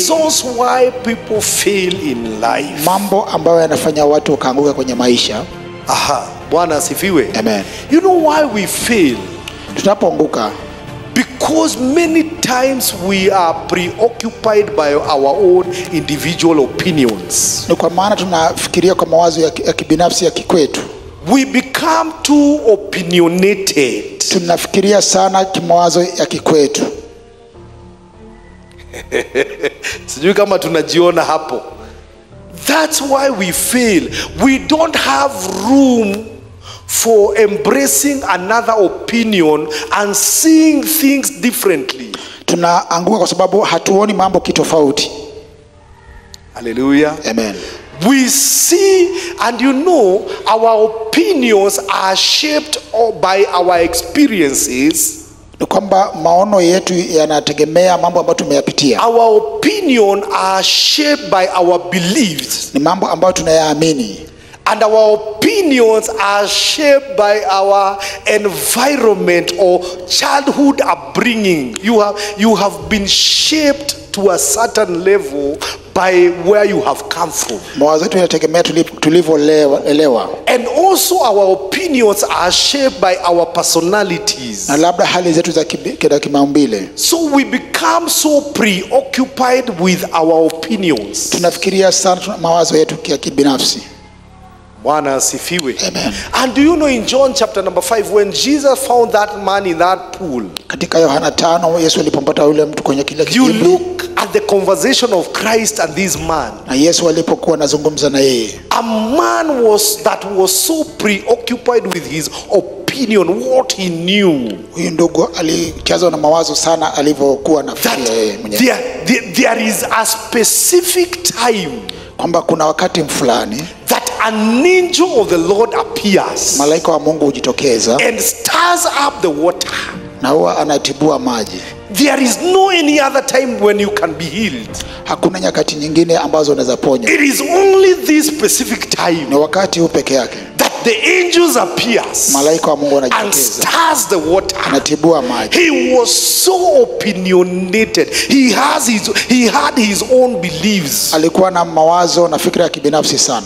reasons why people fail in life. mambo ambayo yanafanya watu wakaanguka kwenye maisha Aha, Bwana asifiwe. Amen. You know why we fail? tunapoanguka Because many times we are preoccupied by our own individual opinions. ni kwa maana tunafikiria kwa mawazo ya, ki- ya kibinafsi ya kikwetu We become too opinionated. tunafikiria sana kimawazo ya kikwetu Sijui kama tunajiona hapo. That's why we fail. We don't have room for embracing another opinion and seeing things differently. tunaanguka kwa sababu hatuoni mambo kitofauti Hallelujah. amen We see, and you know, our opinions are shaped by our experiences. ni kwamba maono yetu yanategemea mambo ambayo tumeyapitia Our opinion are shaped by our beliefs. ni mambo ambayo tunayaamini And our opinions are shaped by our environment or childhood upbringing. You have, you have been shaped to a certain level by where you have come from. mawazo yetu yanategemea tuli- tulivyoelewa And also, our opinions are shaped by our personalities. na labda hali zetu za kibi- za kimaumbile So we become so preoccupied with our opinions. tunafikiria sana tuna mawazo yetu ya kibinafsi Bwana asifiwe. Amen. And do you know in John chapter number 5 when Jesus found that man in that pool, katika yohana tano yesu alipompata yule mtu kwenye kile you kidimbwi look at the conversation of Christ and this man. na yesu alipokuwa anazungumza na yeye A man was that was so preoccupied with his opinion, what he knew. huyu ndugu alichazwa na mawazo sana alivyokuwa That nafikiria yeye mwenyewe there, there, there is a specific time kwamba kuna wakati fulani that an angel of the Lord appears malaika wa mungu hujitokeza and stirs up the water. na huwa anatibua maji There is no any other time when you can be healed. hakuna nyakati nyingine ambazo unaweza ponywa It is only this specific ni time wakati huu peke yake that the angels appears malaika wa mungu and anajitokeza stirs the water. anatibua maji He was so opinionated. He has his he had his own beliefs. alikuwa na mawazo na fikra ya kibinafsi sana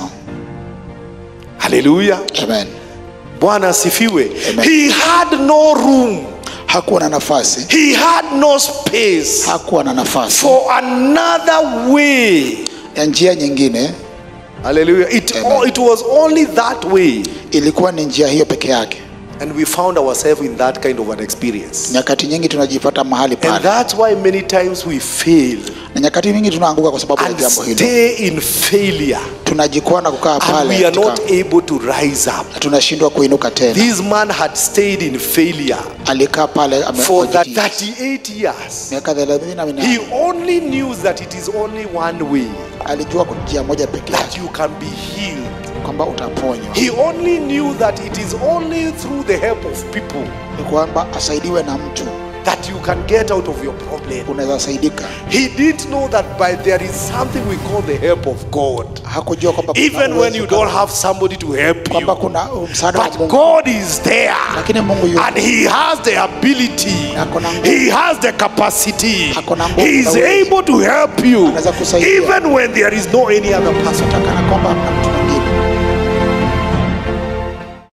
Hallelujah. amen Bwana asifiwe. Amen. He had no room. hakuwa na nafasi He had no space hakuwa na nafasi for another way. ya njia nyingine Hallelujah. It, Amen. it was only that way. ilikuwa ni njia hiyo peke yake And we found ourselves in that kind of an experience. nyakati nyingi tunajipata mahali And pale that's why many times we fail na nyakati nyingi tunaanguka kwa sababu ya and jambo hilo stay in failure. tunajikwaa na kukaa And pale we are katika- not able to rise up. na tunashindwa kuinuka tena This man had stayed in failure alikaa pale ame- for that kwa jiji- 38 years. miaka thelathini na He minane only knew that it is only one way alijua kwa njia moja peke that yake you can be healed. kwamba utaponywa He only knew that it is only through the help of people ni kwamba asaidiwe na mtu that you can get out of your problem. unaweza saidika He didn't know that by there is something we call the help of God. hakujua kwamba kuna Even when uwezo you kama- don't have somebody to help kwamba you. kuna msaada wa But Mungu God is there. lakini Mungu yupo And he has the ability. Ako na nguvu. He has the capacity. Ako na nguvu He is na uwezo. able to help you. Anaweza kusaidia. Even when there is no any other person. kana kwamba hamna mtu